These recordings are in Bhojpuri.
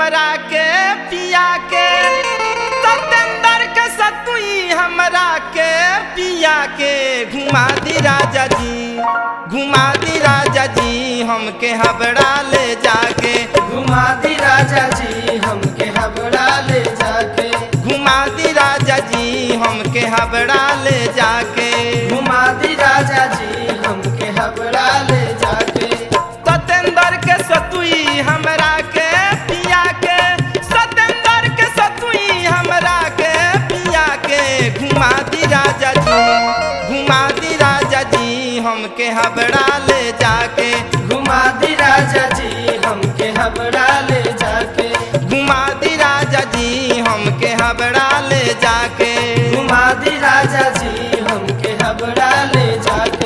हमरा के पिया के सतेंदर के सतुई हमरा के पिया के घुमा दी राजा जी घुमा दी राजा जी हमके हबड़ा ले जाके घुमा दी राजा जी हमके हबड़ा ले जाके घुमा दी राजा जी हमके हबड़ा ले जाके घुमा दी राजा जी हमके हबड़ा ले जाके सतेंदर के सतुई हमरा के पिया के सतेंदर के सतुई हमरा के पिया के घुमा दी राजा जी घुमा दी राजा जी हमके हबड़ा ले जाके घुमा दी राजा जी हमके हबड़ा ले जाके घुमा दी राजा जी हमके हबड़ा ले जाके घुमा दी राजा जी हमके हबड़ा ले जाके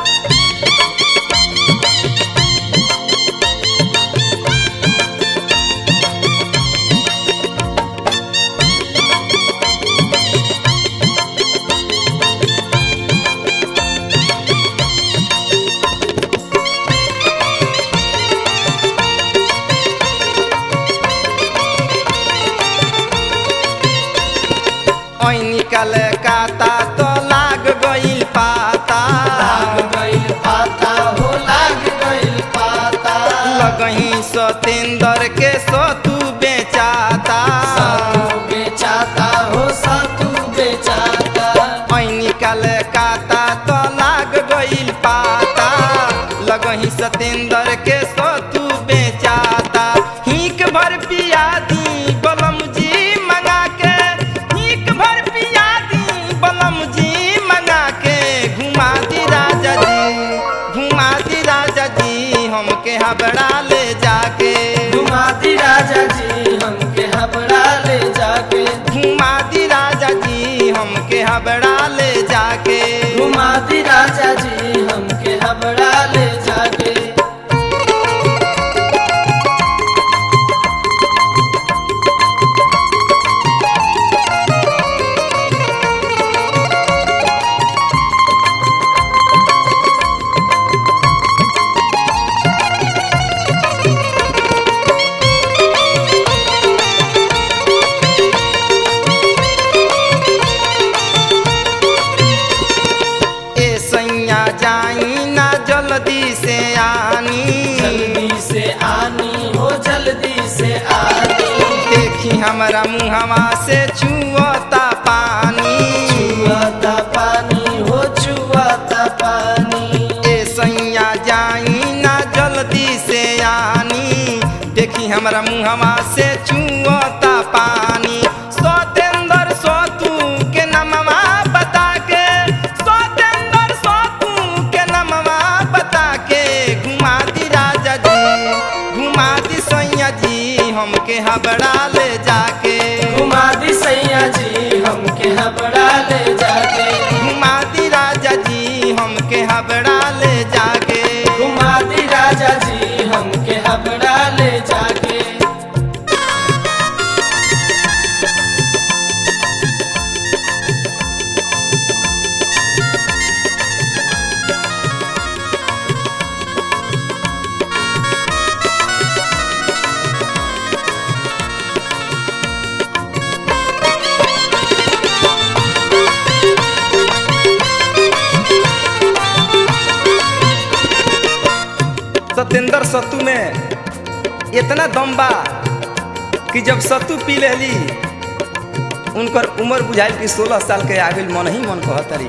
ओइ निकल काता तो लाग गइल पाता लाग गइल पाता हो लाग गइल पाता लगही सतेंदर के सतु बेचाता सातू बेचाता हो सातू बेचाता ओइ निकल काता तो लाग गइल पाता लगही सतेंदर के सतु बेचाता हिक भर पिया दी बलम जी मंगा के हिक भर पिया दी बलम जी मंगा के घुमा दी राजा जी घुमा दी राजा जी हमके हबड़ा ले जाके घुमा दी राजा जी हमके हबड़ा ले जाके घुमा दी राजा जी हमके हबड़ा ले जाके घुमा दी राजा जी हमके हबड़ा ले जाके ए सैया जाई ना जल्दी से आनी जल्दी से आनी हो जल्दी से आनी देखी हमरा मुहवा से छुअता पानी छुआता पानी हो छुआता पानी ए सैया जाई ना जल्दी से आनी देखी हमरा मुहवा से छुअता पानी सतेंदर सतु के नमवा बता के सतेंदर सतु के नमवा बता के घुमा दी राजा जी घुमा दी सैया जी हमके हबड़ा ले जाके घुमा दी सैया जी हमके हबड़ा ले जाके घुमा दी राजा जी हमके हबड़ा ले जाके घुमा दी राजा जी हमके हबड़ा ले जाके सत्येंद्र सत्तू में इतना दम बा कि जब सत्तू पी लेली उनकर उम्र बुझाइल कि सोलह साल के आगे मन ही मन कहतरी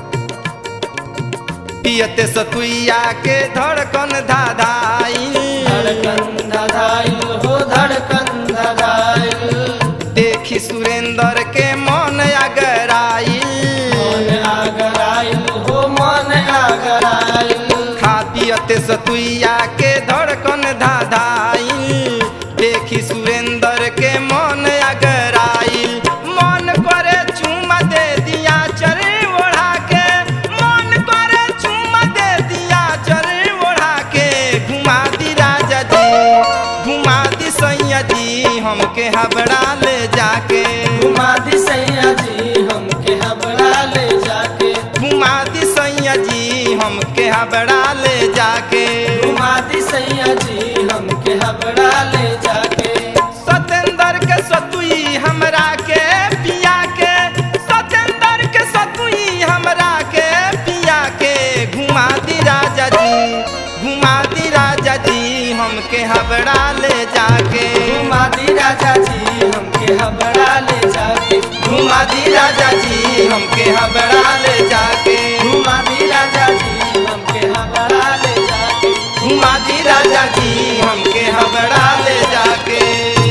पियते सतुइया के धड़कन धाधाइल धड़कन धड़ाइल हो धड़कन धड़ाइल देखी सुरेंद्र के मन अगराइल मन आगराइल हो मन आगराइल खा पियते सतुइया के धड़कन धाधाइल देखी सुरेंद्र के मन अगराइल मन करे चुमा दे दिया चरे ओढ़ा के मन करे चुमा दे दिया चरे ओढ़ा के घुमा दी राजा जी घुमा दी सैया जी हमके हबड़ा ले जाके घुमा दी सैया जी हमके हबड़ा ले जाके घुमा दी सैया जी हमके हबड़ा ले जाके घुमा दी सैया जी हमके हबड़ा ले जाके राजा जी हमके हबड़ा ले जाके